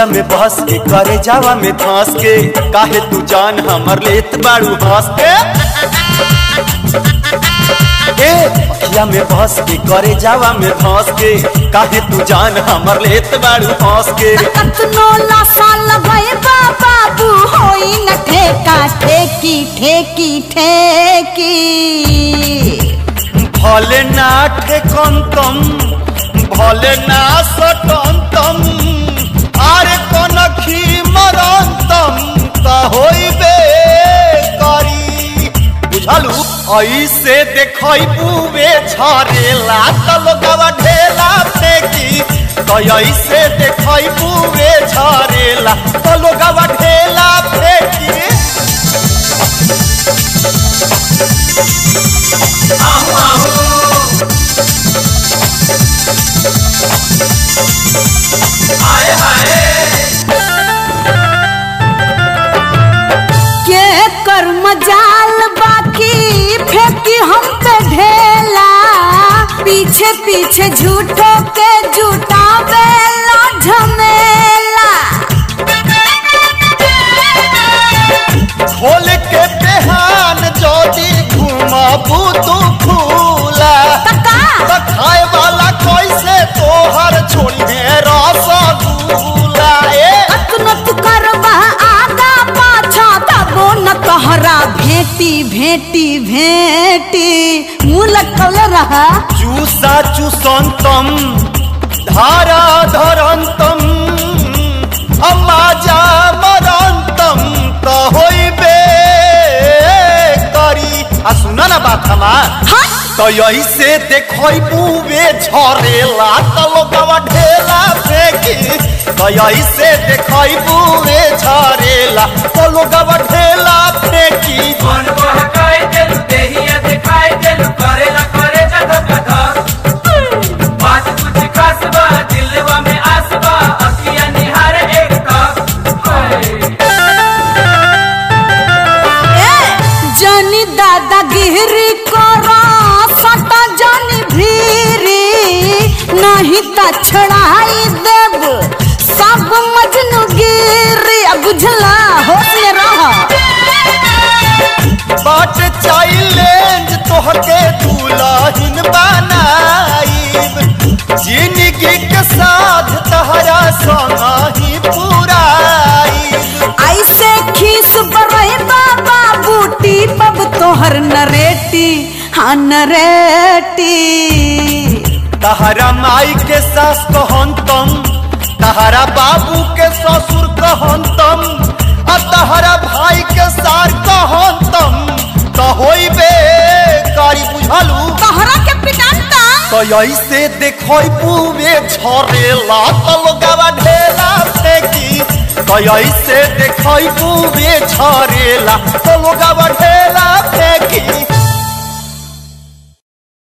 अखिया में बहस के करे जावा में धंस के काहे तू जान हमर लेत बाड़ू हंस के ए अखिया में बहस के करे जावा में धंस के काहे तू जान हमर लेत बाड़ू हंस के कतनो साल भय बाबू होई न ठेका ठेकी ठेकी ठेकी भले ना ठेकंतम भले ना सटंतम आरे कनखी मरंतम त होइबे करी बुझलू ऐसे देखई बुवे झरेला त लोगवा ढेला फेंकी त ऐसे देखई बुवे झरेला त लोगवा ढेला फेंकी के कर मजाल बाकी फेंकी हम पे ढेला पीछे पीछे झूठो के झूठा बेला झमेला खोल के बेहान जोदी घुमाबू तू फूला तका त खाए वाला कैसे तोहर छोड़ी रसगुल्ला ए अतनो तू करबा आगा पाछा तबो न तोहरा भेटी भेटी भेटी मुँह लटकल रहा चूसा चूसंतम धारा धरंतम अमाजा मरंतम त होइबे करी आ सुना ना बात हमार हट तो ऐसे देखई बुवे झरेला त लोगवा ढेला फेंकी तो ऐसे देखई बुवे झरेला त लोगवा ढेला फेंकी मन बहकाए देलु देहिया दिखाए देलु करेला करे जद कथक बात कुछ खास बा दिलवा में आस बा अखिया निहार एक तक जनी दादागिरी करो सटा जनी भीरी नहीं त छड़ाई देब सब मजनू गिरी अब बुझला होश में रह बाट चैलेंज तोहके दुल्हन बनाईब जिंदगी के साथ तहरा संग ही पुराईब ऐसे खीस बरई बाबा बूटी पब तोहर नरेटी हाँ नरेटी तहरा माई के सास कहंतम तहरा बाबू के ससुर कहंतम आ तहरा भाई के सार कहंतम त होइबे करी बुझलू तोहरा के पिटाता तो ऐसे देखई पुवे झरेला त लोगवा ढेला फेंकी तो ऐसे देखई पुवे झरेला त लोगवा ढेला फेंकी